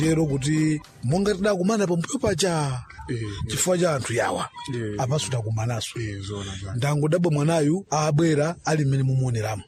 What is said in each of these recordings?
lero kuti monga tidakumana pambuyo pacha Eh, chifukwa cha anthu yawa Eh. apaso takumananso Eh, zona zona. ndangodabwa mwanayu abwera ali mmene mumuoneramo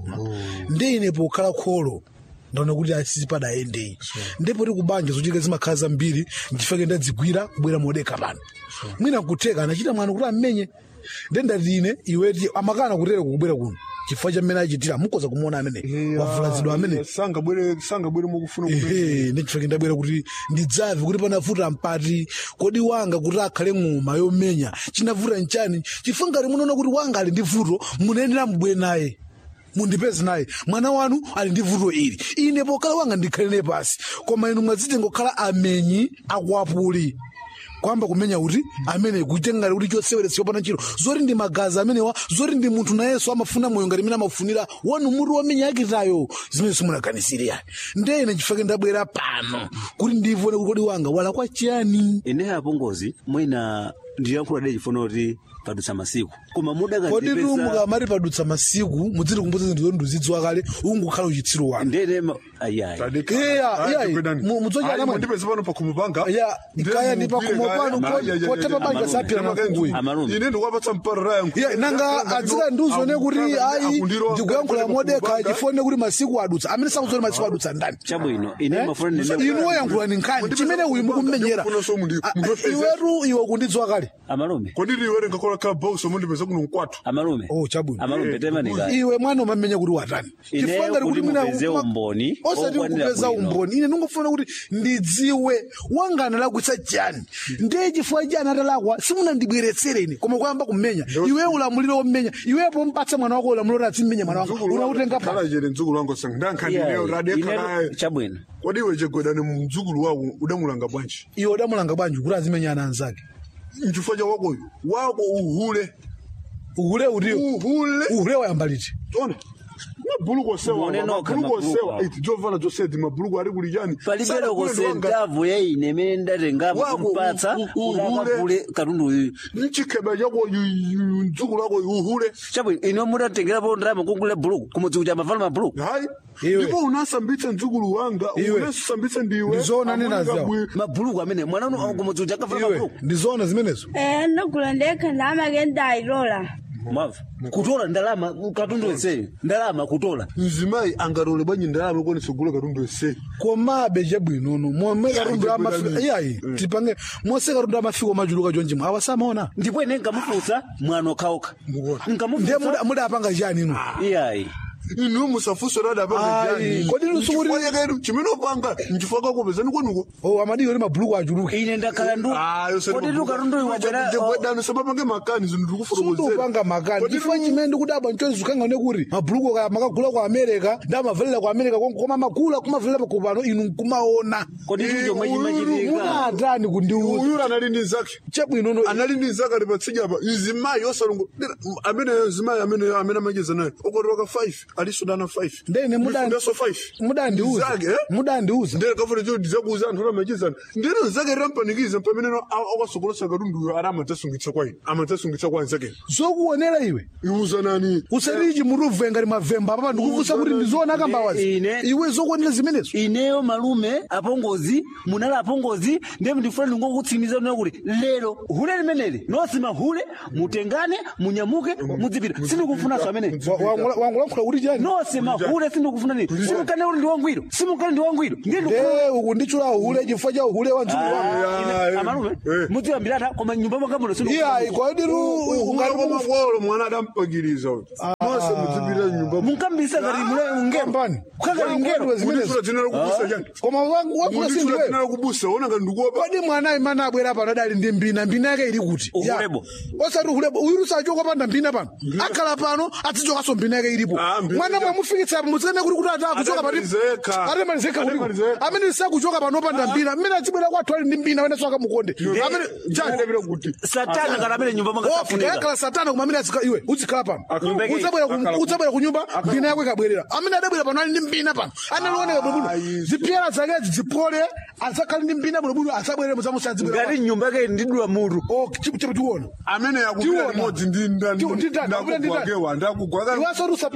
ndi ine pokhala kholo ndaona kuti asisi padayendeyi ndipo ti kubanja zochitika zimakhala zambiri nchifukwa ndadzigwira kubwera modeka pano mwina kutheka anachita mwano kuti amenye nde ndati ine iweti amakana kutera kukubwera kuno chifukwa cha mmene achitira mukoza kumuona amene wavulazidwa amene sangabwere sangabwere mukufuna kumenya. ehe ndechifukwa ndabwera kuti ndidzave kuti panavuta mpati kodi wanga kuti akhale ng'oma yomenya chinavuta nchani chifukwa ngati munaona kuti wanga ali ndi vuto munayenera mubwere naye mundipeze naye mwana wanu ali ndi vuto ili ine pokhala wanga ndikhalire pasi koma inu mwadzite ngokhala amenyi akwapuli kwamba kumenya kuti amene kutenga kuti choseweretsa pana chiro zoti ndi magazi amenewa zoti ndi munthu nayenso amafuna moyo ngati imene amafunira wanu mutu wamenya akitayo zimene simunaganizire yani ndene chifukwa ndabwera pano kuti ndivone kuti kodi wanga wala kwa chiyani ine apongozi mwina ndiyankhula de chifuna kuti padutsa masiku koma kodi mudakandipeza tumuka mati padutsa masiku mudziti kumbuza zinthu zoti ndizidziwa kale ungukhala uchitsiru wanu ndene ma- ayayi Tadeka. Iya, Ayi, iya, tikwedani. mu- mudzoja Ayi, namwe. mundipeze pano pakhomo panga Ya, ikaya ndi pakhomo pano, ko- kotepa banja sapira na mkuyi. Amalume. ine ndikuwapatsa mpara yangu Yeah, nanga adzira ndiuzone kuti ayi ndikuyankhula modeka chifone kuti masiku adutsa amene sakuzoti masiku adutsa ndani chabwino ine mafuna ndine inu woyankhula ni nkhani chimene uyu mukummenyera Ndifunanso mundi- Ah, mundipeze. iwetu iwe kundidziwa kale amalume kodi liwere ngakola ka boso mundipeza kuno mkwathu amalume Oh, chabwino. amalume temanika iwe mwana umamenya kuti watani Ine Chifukwa ngati kuti mwina- mupeze umboni, osati okwanira kupeza bwino. umboni ine ndingofuna kuti ndidziwe wangana lakwitsa chani ndiye chifukwa chani atalakwa simunandibweretsere ine koma kuyamba kummenya iwe ulamuliro wommenya iwepo mpatsa mwana wako ulamuliro kuti azimmenya mwana wako unautenga pa kala jere mdzukulu wangu sanga ndankhandineyo radekalaye chabwino kodi iwe chegwedani mdzukulu wako udamulanga bwanji iwe udamulanga bwanji kuti azimenya ana anzake mchifukwa cha wakoyo wako uhule uhule utiyo uhule uhule wayamba liti ona mabhuluku osewa Muone nokha mabhuluku mabhuluku osewa awo. iti jovana joseti mabhuluku ali kulijani palibero kosentavu ya ine imene ndatengapo Wako, kumpatsa u- u- uhule. utakapule katundu uyu mchikhebe chako mdzukulu wako uhule chabwino ine mudatengerapo ndalama kugula buluku kumudziku cha mavala mabuluku hayi Iwe. ndipo unasambitsa mdzukulu wanga Iwe. unasambitsa ndiwe Ndizoona nena amuna zawo. bwi- mabuluku amene mwana uno kumudziku cha kavala iwe mabuluku ndizoona zimenezo Eh, ndagula ndekha ndalama kendayilola mwava kutola ndalama katundu wenseyo ndalama kutola mzimayi angatole bwanji ndalama konesa kugula katundu ese komabe chabwinono momwe katundu Iya, amafika chegwedani. iyayi tipange mose katundu amafika machuluka chonjimwe awasamaona ndipo ine nkamufunsa mwana okhaokha ndiye nkamufunsa muda- mudapanga chani inu iyayi inu musafunso Ayi, radapangajani kodi lusuku chimene upanga nchifukwa kakupezani kwenuko o amadiyo ndi mabhuluku achuluke ine ndakhala ndu kodi tukatundu wabwera wedani sabapange makani zinthu sundupanga makani chifukwa chimene ndikudabwa nchozikanga ne kuti mabhuluku ka- makagula ku america ndamavalira ku america konko koma magula kumavalira pakupano inu nkumaona kodi icho chomwe chimachitika munatani kundiuza uyu anali ndi nzake chabwinono anali ndi nzake ali patsija apa mzimayi osalungo amene mzimayi amene amene amacheza naye okoti waka 5 alisudana 5 ndene Ndifundaso 5 mudandiuza Nzake, eh? mudandiuza ndere kafuna cho ndizakuuza anthu amachezana ndere nzake rampanikiza pamene akasokolosa katundu ara amatasungitsa kwa ine amatasungitsa kwa nzake zokuonera iwe iuza nani usatichi muruve ngati mavemba papa ndikufunsa kuti ndizoona kambawazi Ine- iwe zokuonera zimenezo ineyo malume apongozi munali apongozi ndiye ndifuna ndingokutsimiza nena kuti lero hule limeneli nosima hule mutengane munyamuke mudzipita sindikufunanso ameneyi wangulankhula kuti chani nosima hule sindikufuna nini simukane uli ndi wangwiro simukane ndi wangwiro ndiye nde ukundichula uhule chifukwa cha uhule wa mdzukulu wangu Ah, amalume eh. mudziyambirata koma nyumba mwanga muno iyayi kodi ungati kwamakolo mwana adampagiriza uyu mose mudzipita nyumba munkambisa ngati mule ngero Kambani. kukakali ngero Kodi zimenezo. munditula dzina lakubusa chani koma wankula munditula dzina sindiwe lakubusa ona ngati ndikuopa kodi mwana imene abwera pano adali ndi mbina mbina yake ili kuti Ya. Uhulebo. osati uhulebo uyu sachoka panda mbina pano akhala pano azichokanso mbina yake ilipo Ah, mbina mwana yake. mwamufikitsa apo mudzene kuti kuti ata kuchoka pati Atemalizeka. atemalizeka kuliko Atemalizeka. amene sakuchoka pano opanda mbina mmene azibwera kwathu ali ndi mbina amene soakamukonde amene chani Ndapita kuti satana ngati amene nyumba mwanga Okay, safunika akhala satana koma amene azika iwe uzikhala pano Akhala- udzabwera ku- akhala- udzabwera ku nyumba mbina yako ikabwerera amene adabwera pano ali ndi mbina pano analioneka bwinobwino Ayi. zipyera zakezi ziphole azakhale ndi mbina bwinobwino asabwere muzamusadzibwera ngati nyumba yake ndidula mutu tiona amene yakupita Tiwona. limodzi ndi Tiwo- ndi ndani? Akupita ndi ndani? ndakugwakewa ndakugwaka iwaso kuti usapikisane nino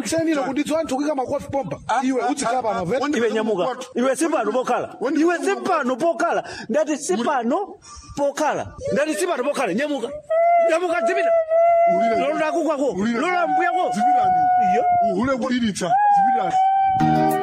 kunditso anthu kuyika makofi pompa iwe utsikhala pano vet Wandi- iwe nyamuka Kwatu. iwe sipano pokhala Wandi- iwe sipano pokhala ndati sipano pokhala ndati sipano pokhala nyamuka nyamuka dzipita Ulira. lolo lakukwako Ulira. lolo mbuyako Zipirani. iyo uhule kuliritsa zipirani